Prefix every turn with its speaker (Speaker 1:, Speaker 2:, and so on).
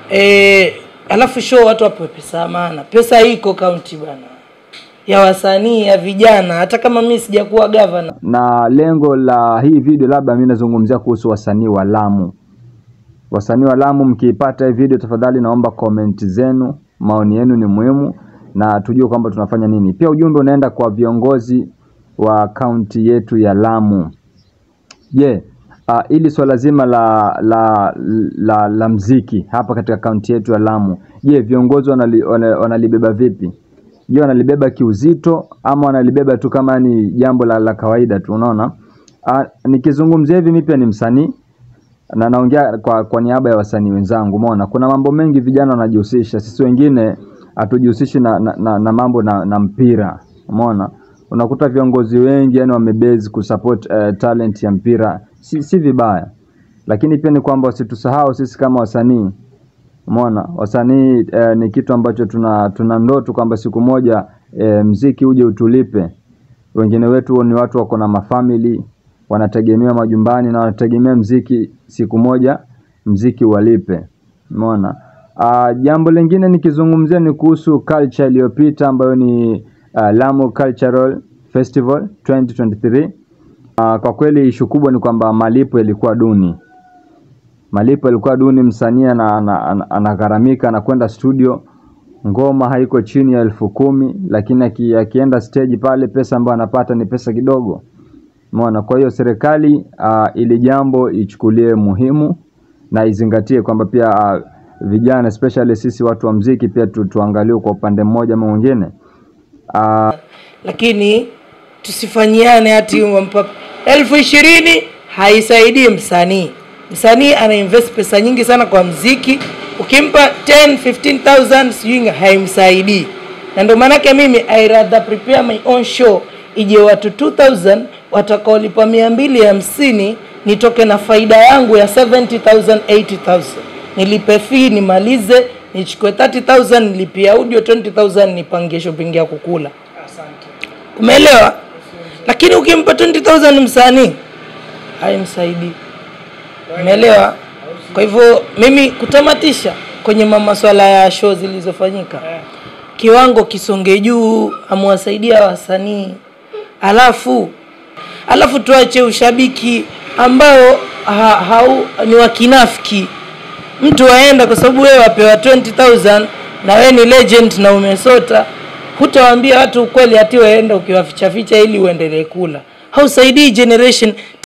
Speaker 1: e, alafu show watu wapewe pesa ya maana. Pesa iko kaunti bana, ya wasanii ya vijana. Hata kama mimi sijakuwa gavana,
Speaker 2: na lengo la hii video labda mimi nazungumzia kuhusu wasanii wa Lamu. Wasanii wa Lamu, mkiipata hii video, tafadhali naomba comment zenu, maoni yenu ni muhimu na tujue kwamba tunafanya nini. Pia ujumbe unaenda kwa viongozi wa kaunti yetu ya Lamu. Je, uh, ili swala zima la la, la la mziki hapa katika kaunti yetu ya Lamu, je, viongozi wanali, wana- wanalibeba vipi? Je, wanalibeba kiuzito ama wanalibeba tu kama ni jambo la, la kawaida tu? Unaona, uh, nikizungumzia hivi, mimi pia ni msanii na naongea kwa, kwa niaba ya wasanii wenzangu. Umeona, kuna mambo mengi vijana wanajihusisha, sisi wengine hatujihusishi na, na, na, na mambo na, na mpira. Umeona, unakuta viongozi wengi yani wamebase kusupport uh, talent ya mpira, si, si vibaya, lakini pia ni kwamba wasitusahau sisi kama wasanii. Umeona, wasanii eh, ni kitu ambacho tuna tuna ndoto kwamba siku moja eh, mziki uje utulipe. Wengine wetu ni watu wako na mafamili wanategemea majumbani na wanategemea mziki, siku moja mziki walipe. Umeona. Uh, jambo lingine nikizungumzia ni kuhusu culture iliyopita ambayo ni uh, Lamu Cultural Festival 2023. Uh, kwa kweli ishu kubwa ni kwamba malipo yalikuwa duni malipo yalikuwa duni. Msanii ana- ana- ana- anagharamika anakwenda studio, ngoma haiko chini ya elfu kumi lakini aki- akienda stage pale pesa ambayo anapata ni pesa kidogo. Umeona, kwa hiyo serikali uh, ili jambo ichukulie muhimu na izingatie kwamba pia uh, vijana especially sisi watu wa mziki pia tu, tuangaliwe kwa upande mmoja ama mwingine uh,
Speaker 1: lakini tusifanyiane hati wampa elfu ishirini haisaidii msanii. Msanii ana invest pesa nyingi sana kwa mziki, ukimpa 10 15000 sijui haimsaidii, na ndio maanake mimi I rather prepare my own show ije watu 2000 watakaolipa mia mbili hamsini nitoke na faida yangu ya 70000 80000 nilipe fee nimalize nichukue 30000 nilipie audio 20000 nipangie shopping ya kukula umeelewa lakini ukimpa 20000 msanii haimsaidii umeelewa kwa hivyo mimi kutamatisha kwenye ma- maswala ya show zilizofanyika kiwango kisonge juu amewasaidia wasanii alafu alafu tuache ushabiki ambao ha, hau, ni wakinafiki mtu waenda kwa sababu wewe wapewa 20000 na wewe ni legend na umesota hutawaambia watu ukweli hati waenda ukiwafichaficha ili uendelee kula hausaidii generation